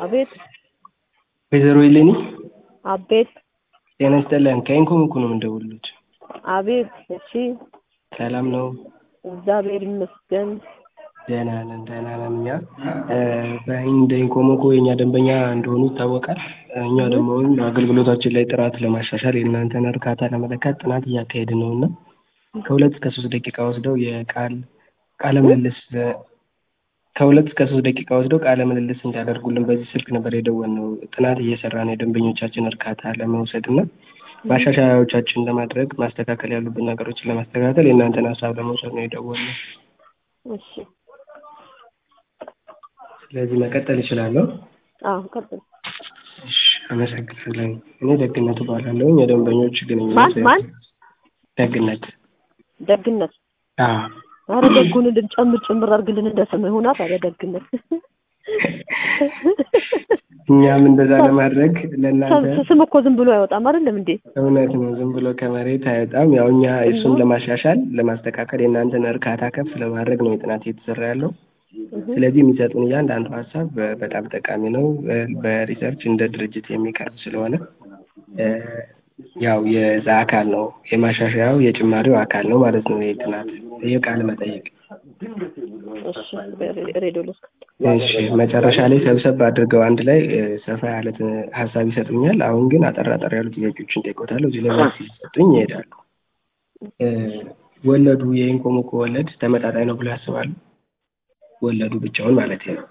አቤት ወይዘሮ ኢሌኒ አቤት ጤና ይስጥልን። ከኢንኮም እኮ ነው የምንደውልሎት። አቤት እሺ ሰላም ነው? እግዚአብሔር ይመስገን ደህና ነን፣ ደህና ነን። እኛ እንደ ኢንኮም እኮ የእኛ ደንበኛ እንደሆኑ ይታወቃል። እኛ ደግሞ አገልግሎታችን ላይ ጥራት ለማሻሻል የእናንተን እርካታ ለመለካት ጥናት እያካሄድን ነው እና ከሁለት እስከ ሶስት ደቂቃ ወስደው የቃል ቃለ ምልልስ ከሁለት እስከ ሶስት ደቂቃ ወስደው ቃለ ምልልስ እንዲያደርጉልን በዚህ ስልክ ነበር የደወልነው። ጥናት እየሰራን የደንበኞቻችን እርካታ ለመውሰድ እና ማሻሻያዎቻችን ለማድረግ ማስተካከል ያሉብን ነገሮችን ለማስተካከል የእናንተን ሀሳብ ለመውሰድ ነው የደወልነው። እሺ ስለዚህ መቀጠል እችላለሁ? አዎ ቀጥል እሺ አመሰግናለሁ። እኔ ደግነት እባላለሁ። የደንበኞች ግንኙነት ማን ማን ደግነት ደግነት አዎ አረ ደጉን እንድንጨምር ጭምር አድርግልን እንደ ስምህ ሆና ታዲያ ደግነት እኛም እንደዛ ለማድረግ ለእናንተ ስም እኮ ዝም ብሎ አይወጣም አይደለም እንዴ እውነት ነው። ዝም ብሎ ከመሬት አይወጣም። ያው እኛ እሱን ለማሻሻል ለማስተካከል የእናንተን እርካታ ከፍ ለማድረግ ነው የጥናት እየተሰራ ያለው። ስለዚህ የሚሰጡን እያንዳንዱ ሀሳብ በጣም ጠቃሚ ነው። በሪሰርች እንደ ድርጅት የሚቀርብ ስለሆነ ያው የዛ አካል ነው የማሻሻያው የጭማሪው አካል ነው ማለት ነው። ይህ ጥናት ይህ ቃለ መጠይቅ እሺ ሬዲዮ ልስጥ እሺ መጨረሻ ላይ ሰብሰብ አድርገው አንድ ላይ ሰፋ ያለ ሀሳብ ይሰጡኛል። አሁን ግን አጠር አጠር ያሉ ጥያቄዎችን ጠይቆታለሁ። እዚህ ላይ መልስ ሲሰጡኝ ይሄዳሉ። ወለዱ የኢንኮሞኮ ወለድ ተመጣጣኝ ነው ብሎ ያስባሉ? ወለዱ ብቻውን ማለት ነው።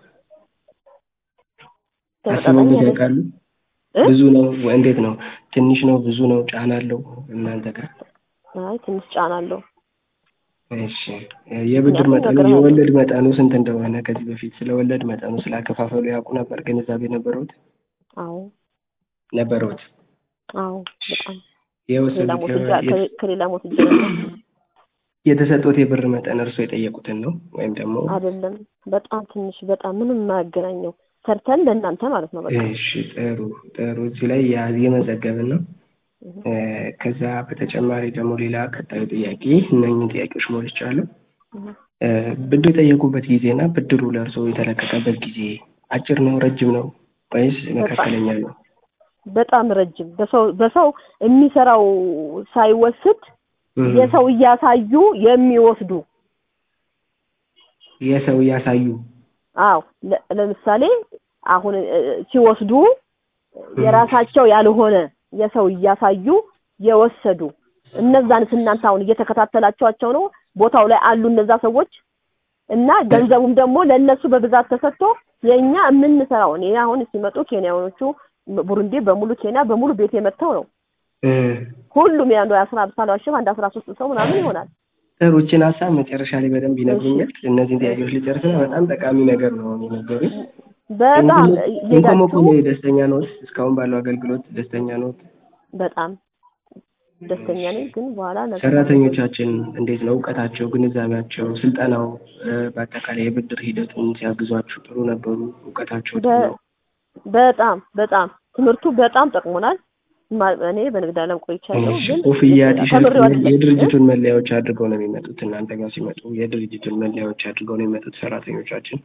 አስበውበት ያውቃሉ? ብዙ ነው እንዴት ነው? ትንሽ ነው? ብዙ ነው? ጫና አለው እናንተ ጋር? አይ ትንሽ ጫና አለው። እሺ የብድር መጠኑ የወለድ መጠኑ ስንት እንደሆነ ከዚህ በፊት ስለ ወለድ መጠኑ ስላከፋፈሉ ያውቁ ነበር? ግንዛቤ ነበረውት? አዎ ነበረውት? አዎ በጣም የወሰዱት ከሌላ ሞት እጅ የተሰጡት የብር መጠን እርስዎ የጠየቁትን ነው ወይም ደግሞ አይደለም? በጣም ትንሽ በጣም ምንም የማያገናኘው ሰርተን ለእናንተ ማለት ነው። በቃ እሺ ጥሩ ጥሩ። እዚህ ላይ የመዘገብን ነው። ከዛ በተጨማሪ ደግሞ ሌላ ቀጣዩ ጥያቄ እነኝህ ጥያቄዎች ሞልቻለሁ። ብድር የጠየቁበት ጊዜና ብድሩ ለእርስዎ የተለቀቀበት ጊዜ አጭር ነው ረጅም ነው ወይስ መካከለኛ ነው? በጣም ረጅም። በሰው በሰው የሚሰራው ሳይወስድ የሰው እያሳዩ የሚወስዱ የሰው እያሳዩ አዎ ለምሳሌ አሁን ሲወስዱ የራሳቸው ያልሆነ የሰው እያሳዩ የወሰዱ እነዛንስ እናንተ አሁን እየተከታተላችኋቸው ነው? ቦታው ላይ አሉ እነዛ ሰዎች እና ገንዘቡም ደግሞ ለእነሱ በብዛት ተሰጥቶ የእኛ የምንሰራው እኔ አሁን ሲመጡ ኬንያኖቹ ቡሩንዲ በሙሉ ኬንያ በሙሉ ቤት የመጥተው ነው ሁሉም ያንዱ አስራ ሳልዋሽም አንድ አስራ ሶስት ሰው ምናምን ይሆናል። ጥሩ ይህችን ሀሳብ መጨረሻ ላይ በደንብ ይነግሩኛል። እነዚህን ጥያቄዎች ልጨርስና በጣም ጠቃሚ ነገር ነው የነገሩኝ። በጣም ኢንኮሞኮ ላይ ደስተኛ ነዎት? እስካሁን ባለው አገልግሎት ደስተኛ ነዎት? በጣም ደስተኛ ነኝ። ግን በኋላ ነገር ሰራተኞቻችን እንዴት ነው እውቀታቸው፣ ግንዛቤያቸው፣ ስልጠናው በአጠቃላይ የብድር ሂደቱን ሲያግዟችሁ ጥሩ ነበሩ? እውቀታቸው ጥሩ ነው? በጣም በጣም ትምህርቱ በጣም ጠቅሞናል። እኔ በንግድ ዓለም ቆይቻለሁ። ግን ኮፍያ፣ ቲሸርት የድርጅቱን መለያዎች አድርገው ነው የሚመጡት። እናንተ ጋር ሲመጡ የድርጅቱን መለያዎች አድርገው ነው የሚመጡት ሰራተኞቻችን።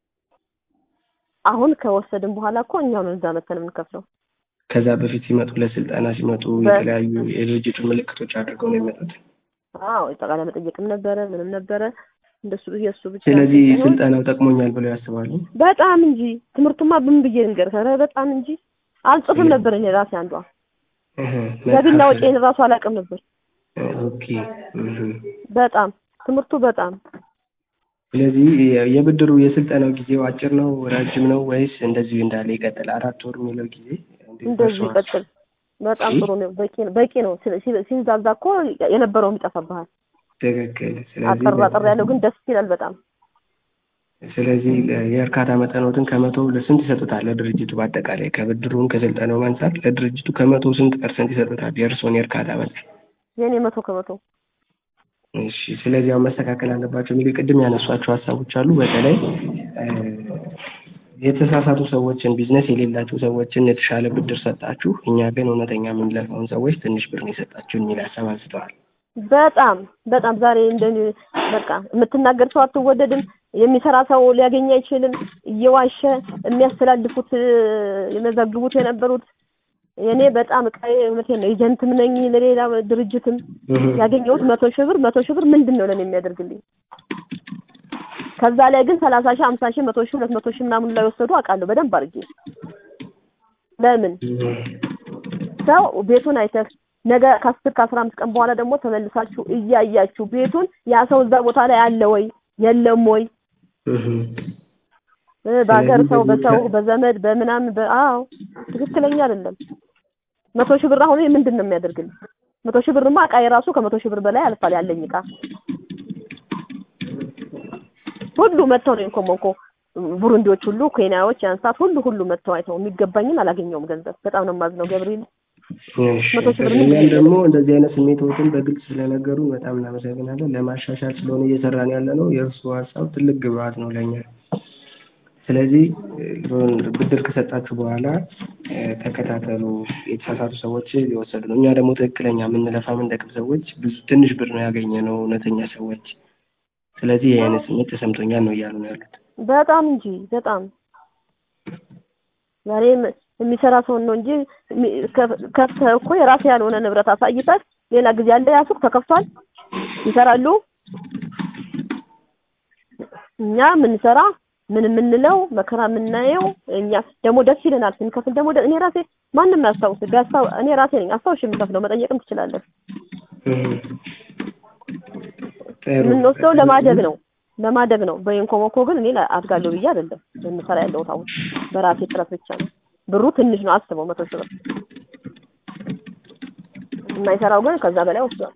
አሁን ከወሰድን በኋላ እኮ እኛው ነው እዛ መተን የምንከፍለው። ከዛ በፊት ሲመጡ ለስልጠና ሲመጡ የተለያዩ የድርጅቱን ምልክቶች አድርገው ነው የሚመጡት። አዎ የጠቃለ መጠየቅም ነበረ ምንም ነበረ እንደሱ የእሱ ብቻ። ስለዚህ ስልጠናው ጠቅሞኛል ብለው ያስባሉ? በጣም እንጂ ትምህርቱማ ምን ብዬ ልንገርህ? ኧረ በጣም እንጂ አልጽፍም ነበር እኔ ራሴ አንዷ ገቢና ወጪን ራሱ አላውቅም ነበር። ኦኬ በጣም ትምህርቱ በጣም ስለዚህ የብድሩ የስልጠናው ጊዜው አጭር ነው ረጅም ነው ወይስ እንደዚሁ እንዳለ ይቀጥል? አራት ወር የሚለው ጊዜ እንደዚሁ ይቀጥል። በጣም ጥሩ ነው። በቂ ነው በቂ ነው። ሲንዛዛ እኮ የነበረውም ይጠፋብሃል። ትክክል። አጠር አጠር ያለው ግን ደስ ይላል በጣም። ስለዚህ የእርካታ መጠኖትን ከመቶ ለስንት ይሰጡታል? ለድርጅቱ በአጠቃላይ ከብድሩን ከስልጠናው አንጻር ለድርጅቱ ከመቶ ስንት ፐርሰንት ይሰጡታል? የእርስዎን የእርካታ መጠን? የኔ መቶ ከመቶ። እሺ። ስለዚህ አሁን መስተካከል አለባቸው የሚሉ ቅድም ያነሷቸው ሀሳቦች አሉ። በተለይ የተሳሳቱ ሰዎችን ቢዝነስ የሌላቸው ሰዎችን የተሻለ ብድር ሰጣችሁ፣ እኛ ግን እውነተኛ የምንለፋውን ሰዎች ትንሽ ብር ነው የሰጣችሁ የሚል ሀሳብ አንስተዋል። በጣም በጣም ዛሬ እንደ በቃ የምትናገር ሰው አትወደድም። የሚሰራ ሰው ሊያገኝ አይችልም። እየዋሸ የሚያስተላልፉት የመዘግቡት የነበሩት እኔ በጣም እቃዬ እውነቴን ነው ኤጀንትም ነኝ ለሌላ ድርጅትም ያገኘሁት መቶ ሺህ ብር መቶ ሺህ ብር ምንድን ነው ለኔ የሚያደርግልኝ? ከዛ ላይ ግን ሰላሳ ሺህ ሀምሳ ሺህ መቶ ሺህ ሁለት መቶ ሺህ ምናምን ላይ ወሰዱ አውቃለሁ በደንብ አድርጌ። ለምን ሰው ቤቱን አይተህ ነገ ከአስር ከአስራ አምስት ቀን በኋላ ደግሞ ተመልሳችሁ እያያችሁ ቤቱን ያ ሰው እዛ ቦታ ላይ አለ ወይ የለም ወይ በሀገር ሰው በሰው በዘመድ በምናምን በአዎ ትክክለኛ አይደለም። መቶ ሺህ ብር አሁን ምንድን ነው የሚያደርግልኝ? መቶ ሺህ ብርማ እቃ የራሱ ከመቶ ሺህ ብር በላይ አልፋል ያለኝ እቃ ሁሉ መጥተው ነው ኮሞንኮ ቡሩንዲዎች ሁሉ ኬንያዎች ያንሳት ሁሉ ሁሉ መጥተው አይተው የሚገባኝን አላገኘውም ገንዘብ በጣም ነው የማዝነው ገብርኤል መቶ ሺህ ብር እኛም ደግሞ እንደዚህ አይነት ስሜቶችን በግልጽ ስለነገሩ በጣም እናመሰግናለን። ለማሻሻል ስለሆነ እየሰራን ያለ ነው። የእርሱ ሀሳብ ትልቅ ግብአት ነው ለኛ። ስለዚህ ብድር ከሰጣችሁ በኋላ ተከታተሉ። የተሳሳቱ ሰዎች የወሰዱ ነው። እኛ ደግሞ ትክክለኛ የምንለፋ የምንደክም ሰዎች ብዙ ትንሽ ብር ነው ያገኘ ነው እውነተኛ ሰዎች። ስለዚህ ይህ አይነት ስሜት ተሰምቶኛል ነው እያሉ ነው ያሉት። በጣም እንጂ በጣም ዛሬ የሚሰራ ሰውን ነው እንጂ ከፍተህ እኮ የራስህ ያልሆነ ንብረት አሳይተህ ሌላ ጊዜ ያለ ያ ሱቅ ተከፍቷል ይሰራሉ። እኛ የምንሰራ ምን የምንለው መከራ የምናየው እኛ ደግሞ ደስ ይለናል ስንከፍል ደግሞ እኔ ራሴ ማንም ያስታውስ ቢያስታው እኔ ራሴ ነኝ አስታውሽ የምከፍለው መጠየቅም ትችላለህ። የምንወስደው ለማደግ ነው ለማደግ ነው። በኢንኮሞኮ ግን እኔ አድጋለሁ ብዬ አይደለም የምሰራ ያለሁት አሁን በራሴ ጥረት ብቻ ነው። ብሩ ትንሽ ነው አስበው፣ መቶ ሺህ ብር የማይሰራው ግን ከዛ በላይ ወስዷል።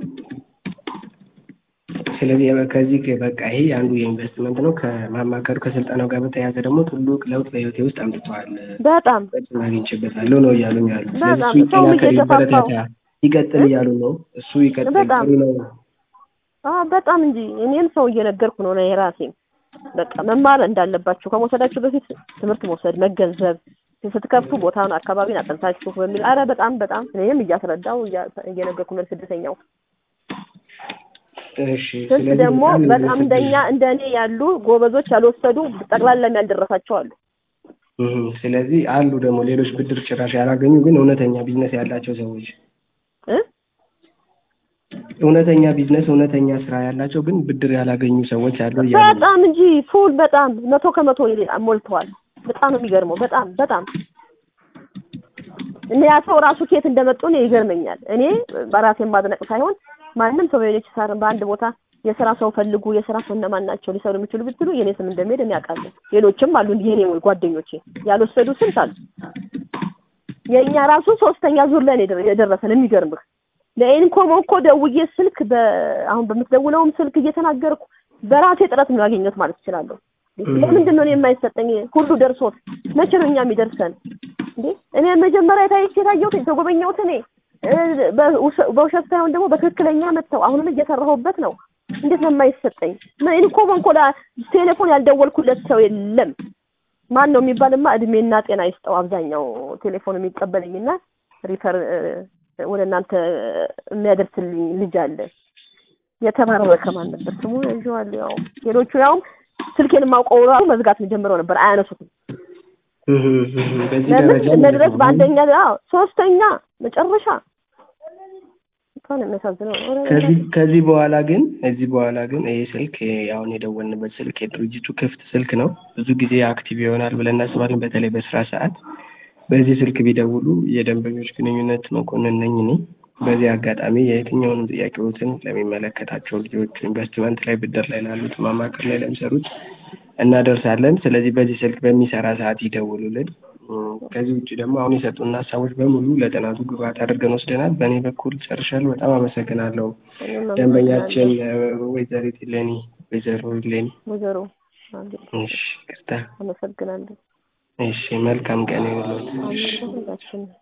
ስለዚህ ከዚህ በቃ ይሄ አንዱ የኢንቨስትመንት ነው። ከማማከሩ ከስልጠናው ጋር በተያያዘ ደግሞ ትልቅ ለውጥ በህይወቴ ውስጥ አምጥተዋል፣ በጣም አግኝቼበታለሁ ነው እያሉኝ ያሉ። በጣም ስለዚህ ሰውም ይጠናከር፣ እየተፋፋው ይበረታታ፣ ይቀጥል እያሉ ነው። እሱ ይቀጥል በጣም ጥሩ ነው። አዎ በጣም እንጂ እኔም ሰው እየነገርኩ ነው ነው የራሴም በቃ መማር እንዳለባችሁ ከመውሰዳችሁ በፊት ትምህርት መውሰድ መገንዘብ ስትከፍቱ ቦታውን አካባቢን አጠንታችሁ በሚል አረ በጣም በጣም እኔም እያስረዳው እየነገርኩ ነው ስደተኛው እሺ ስንት ስለዚህ ደግሞ በጣም በጣም እንደኛ እንደኔ ያሉ ጎበዞች ያልወሰዱ ጠቅላላ ያልደረሳቸው አሉ። እህ፣ ስለዚህ አሉ ደግሞ ሌሎች ብድር ጭራሽ ያላገኙ ግን እውነተኛ ቢዝነስ ያላቸው ሰዎች እ እውነተኛ ቢዝነስ እውነተኛ ስራ ያላቸው ግን ብድር ያላገኙ ሰዎች አሉ እያሉ ነው። በጣም እንጂ ፉል በጣም መቶ ከመቶ ሞልተዋል። በጣም ነው የሚገርመው። በጣም በጣም እኔ ያ ሰው ራሱ ከየት እንደመጡ እኔ ይገርመኛል። እኔ በራሴ ማድነቅ ሳይሆን ማንም ሰው በሌሎች ሳር በአንድ ቦታ የስራ ሰው ፈልጉ፣ የስራ ሰው እነማን ናቸው ሊሰሩ የሚችሉ ብትሉ የኔ ስም እንደሚሄድ እኔ አውቃለሁ። ሌሎችም አሉ የኔ ጓደኞቼ ያልወሰዱ ስንት አሉ። የእኛ ራሱ ሶስተኛ ዙር ላይ ነው የደረሰን። የሚገርምህ ለኢንኮም እኮ ደውዬ ስልክ አሁን በምትደውለውም ስልክ እየተናገርኩ በራሴ ጥረት ነው ያገኘሁት ማለት እችላለሁ። ለምንድን ነው እኔ የማይሰጠኝ? ሁሉ ደርሶት መቼ ነው እኛ የሚደርሰን እንዴ? እኔ መጀመሪያ የታየች የታየሁት የተጎበኘሁት እኔ በውሸት ሳይሆን ደግሞ በትክክለኛ መጥተው አሁንም እየሰራሁበት ነው። እንዴት ነው የማይሰጠኝ? ኢንኮም እንኮ ቴሌፎን ያልደወልኩለት ሰው የለም። ማን ነው የሚባልማ እድሜና ጤና ይስጠው። አብዛኛው ቴሌፎን የሚቀበልኝና ሪፈር ወደ እናንተ የሚያደርስልኝ ልጅ አለ። የተባረረ ከማን ነበር ስሙ? ይዤዋለሁ። ያው ሌሎቹ ያው ስልኬን የማውቀው ራሱ መዝጋት ጀምረው ነበር፣ አያነሱትም። በዚህ ለምን ደረጃ መድረስ በአንደኛ አዎ፣ ሶስተኛ መጨረሻ በጣም ነው የሚያሳዝነው። ኧረ ከዚህ ከዚህ በኋላ ግን ከዚህ በኋላ ግን ይሄ ስልክ ይሄ አሁን የደወልንበት ስልክ የድርጅቱ ክፍት ስልክ ነው። ብዙ ጊዜ አክቲቭ ይሆናል ብለን እናስባለን። በተለይ በስራ ሰዓት በዚህ ስልክ ቢደውሉ የደንበኞች ግንኙነት መኮንን ነኝ እኔ። በዚህ አጋጣሚ የየትኛውንም ጥያቄዎትን ለሚመለከታቸው ልጆች ኢንቨስትመንት ላይ ብድር ላይ ላሉት ማማከር ላይ ለሚሰሩት እናደርሳለን። ስለዚህ በዚህ ስልክ በሚሰራ ሰዓት ይደውሉልን። እም፣ ከዚህ ውጭ ደግሞ አሁን የሰጡን ሀሳቦች በሙሉ ለጥናቱ ግብዓት አድርገን ወስደናል። በእኔ በኩል ጨርሻለሁ። በጣም አመሰግናለሁ። እኔም ደንበኛችን ወይዘሪት ሌኒ ወይዘሮ ሌኒ። ወይዘሮ እሺ፣ ይቅርታ። አመሰግናለሁ። እሺ፣ መልካም ቀን ይሁንልዎት። እሺ። ሁላችን